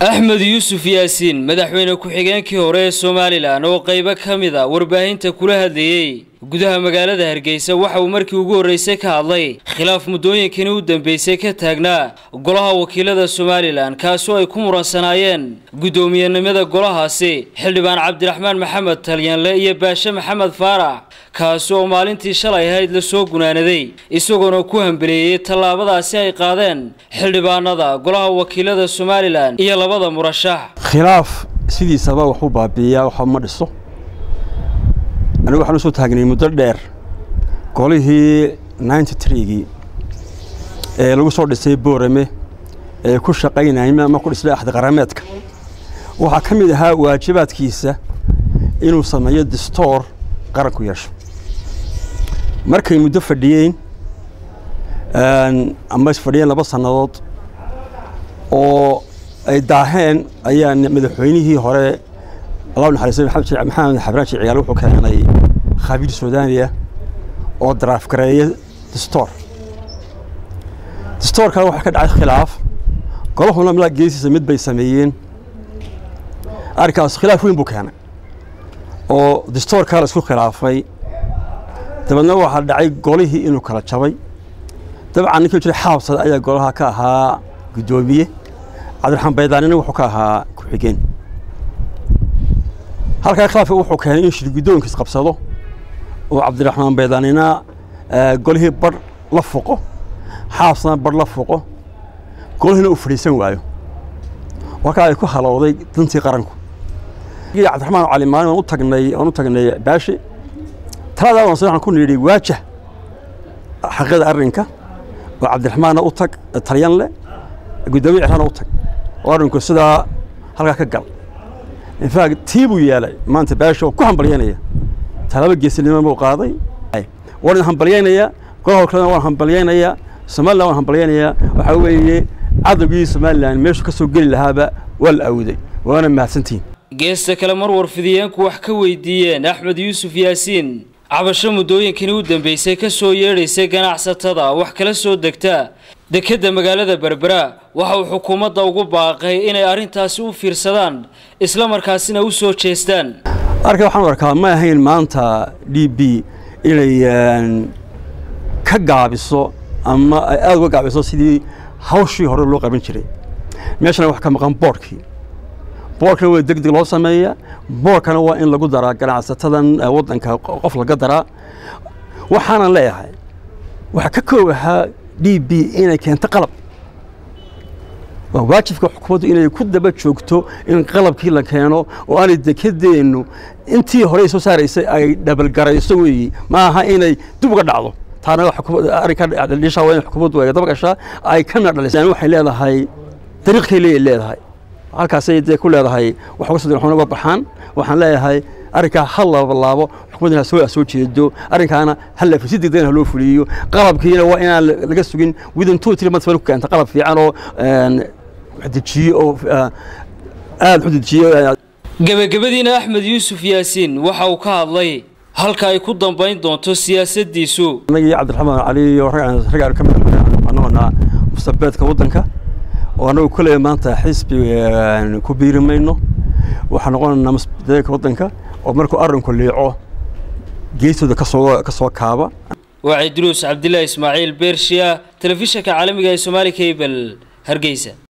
axmed yuusuf yaasiin madaxweyne ku-xigeenkii hore ee somalilan oo qaybo ka mid a warbaahinta kula hadlayey gudaha magaalada hargeysa waxa uu markii ugu horreysay ka hadlay khilaaf muddooyinkani u dambeysay ka taagnaa golaha wakiilada somalilan kaasoo ay ku muransanaayeen guddoomiyenimada golahaasi xildhibaan cabdiraxmaan maxamed talyanle iyo baashe maxamed faarax kaasi oo maalintii shalay ahayd la soo gunaanaday isagoona ku hambeleeyey tallaabadaasi ay qaadeen xildhibaanada golaha wakiilada somalilan iyo labada murashax khilaaf sidiisaba waxu baabiiyaa waxba ma dhiso anigu waxaan usoo taagnay muddo dheer golihii ninety tree-gii ee lagu soo dhisay boorame ee ku shaqaynayay ama ku dhisnay axdi qarameedka waxaa ka mid ahaa waajibaadkiisa inuu sameeyo distoor qaranku yeesho markay muddo fadhiyeen ama isfadhiyeen laba sannadood oo ay daaheen ayaa madaxweynihii hore allah naxariistay maxamed xabraan ciyaal wuxuu keenay khabiir suudaaniya oo daraaf gareeya distoor distoorkan waxaa ka dhacay khilaaf golahuna milaa geesiisa mid bay sameeyeen arrinkaas khilaaf weyn buu keenay oo distoorkaa la isku khilaafay dabeedna waxaa dhacay golihii inuu kala jabay dabcan ninkii jiray xaabsada ayaa golaha ka ahaa guddoomiye cabdiraxmaan baydaanina wuxuu ka ahaa ku-xigeen halkaa khilaafka wuxuu keenay in shirguddoonkiis qabsado oo cabdiraxmaan baydaanina golihii badh la foqo xaabsana badh la foqo golihiina uu fadhiisan waayo halkaa ay ku halowday dantii qaranku cabdiraxmaan cali maalin waan u tagnay waan u tagnay baashi taladaa waan waxaan ku nidhi waajah xaqiiqada arrinka oo cabdiraxmaanna u tag talyanle guddoomiye ciraana u tag oo arrinku sidaa halkaa ka gal infact tii buu yeelay maanta baashi oo ku hambalyanaya talaaba geesinimo buu qaaday waan idin hambalyaynayaa golaha kalena waan hambalyaynayaa somalilan waan hambalyaynayaa waxaa weeye cadowgii somalilan meeshuu ka soo geli lahaaba waa la awday waana mahadsantihin geesta kale mar warfidiyeenku wax ka weydiiyeen axmed yuusuf yaasiin cabasho muddooyinkani u dambeysay ka soo yeedhaysay ganacsatada wax kala soo degta dekedda magaalada berbera waxa uu xukuumadda ugu baaqay inay arrintaasi u fiirsadaan isla markaasina u soo jeestaan arka waxaan arkaa ma ahayn maanta d b inay ka gaabiso ama ay aada uga gaabiso sidii hawshii hore loo qaban jiray meeshana wax ka maqan boorhkii boorkana waa deg deg loo sameeyaa boorkana waa in lagu daraa ganacsatadan waddanka qof laga daraa waxaanan leeyahay waxaa ka koob ahaa d b inay keento qalab waa waajibka xukuumaddu inay ku daba joogto in qalabkii la keeno oo aanay dekedeennu intii horey soo saaraysay ay dhabalgarayso weeyi ma aha inay dib uga dhacdo taana arrinka waa in xukuumaddu ay daba gashaa ay kana dhalisaan waxay leedahay dariiqkay leey leedahay halkaasay dee ku leedahay wax uga soo uga baxaan waxaan leeyahay arrinkaa ha laabalaabo xukuumaddana soo soo jeedo arrinkaana hal si degdegna ha loo fuliyo qalabkiina waa inaan laga sugin within two three months ku keenta qalab fiican oo dejiyo oo aada u dejiyo gebagabadiina axmed yuusuf yaasiin waxa uu ka hadlay halka ay ku dambayn doonto siyaasaddiisu anagii cabdiraxmaan cali iyo raggaan ka mid noqonaa mustabeedka waddanka oo annagu koley maanta xisbi ku biiri mayno waxaan noqonaynaa mustabeedka waddanka oo markuu arrinku liico geestooda kasoo ka soo kaaba waa cidruus cabdilaahi ismaaciil beershiya telefishanka caalamiga ee soomaali cable hargeysa